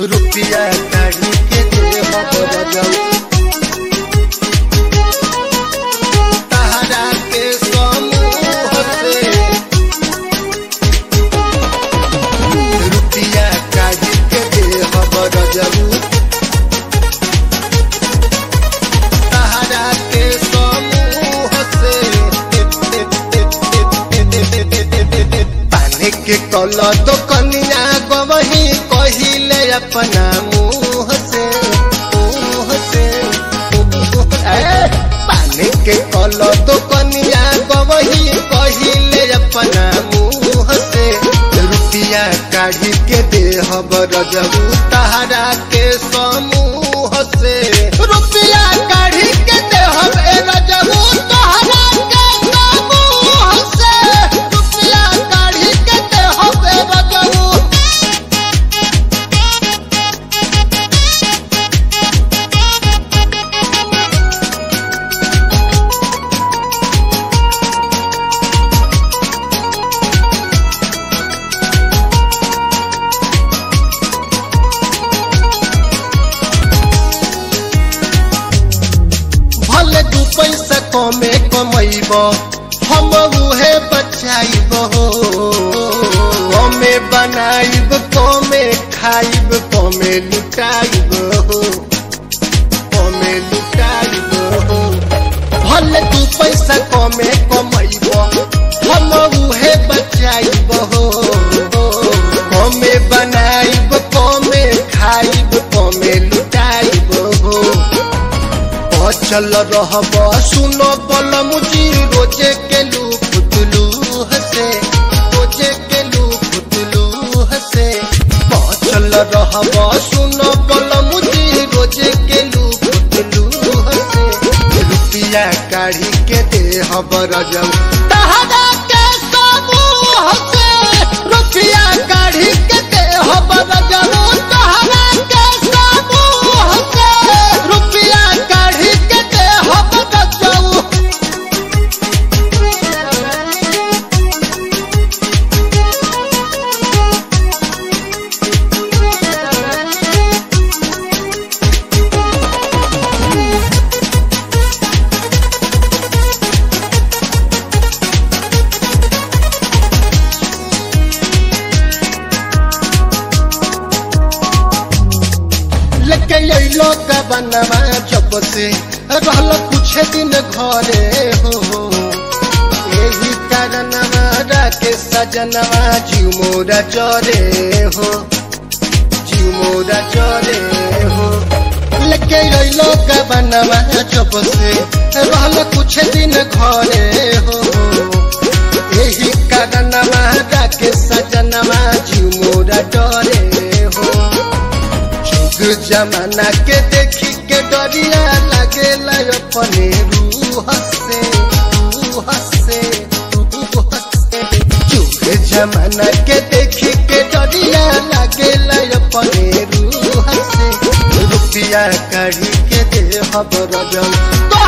रुपया काढ़ी के दे हम तहरा के समूह से रुपया काढ़ी के दे हम रजऊ तहरा के समूह से पानी के कल तो कनिया गवही कहिले अपना मुँह से मुँह से ए, पानी के कल तो कनिया गवही कहिले अपना मुँह से रुपया काढ़ी के दे हब रजबू तहरा के समूह से रुपया काढ़ी के दे हब ए रजबू तहरा के समूह से रुपया काढ़ी के दे हब ए रजबू भले दू पैसा कमे कमैब हम उहे बचाइब हो कमे बनाइब कमे खाइब कमे लुटाइब हो कमे लुटाइब हो भले दू पैसा कमे कमैब हम उहे बचाइब हो कमे बनाइब कमे खाइब कमे लुटाइब हो अचल रहब सुनो बल मुझी रोजे के लू फुतलू हसे रोजे के लू फुतलू हसे अचल रहब सुनो बल मुझी रोजे के लू फुतलू हसे रुपया काढ़ी के दे हब रजऊ तहरा के समूह से रुपया काढ़ी के दे हब रजऊ तहरा के समूह से रुपया काढ़ी के दे हब रजऊ लेके अइलो का बनवा जब से रहल कुछ दिन घरे हो यही कारणवा राके सजनवा जीव मोरा चरे हो जीव मोरा चरे हो लेके अइलो का बनवा जब से रहल कुछ दिन घरे हो यही कारणवा राके सजनवा जीव मोरा चरे हो जुग जमाना के देखी के डरिया लगेला अपने रूह से रूह से रूह से जुग जमाना के देखी के डरिया लगेला अपने रूह से रुपया काढ़ी के दे हब रजम तो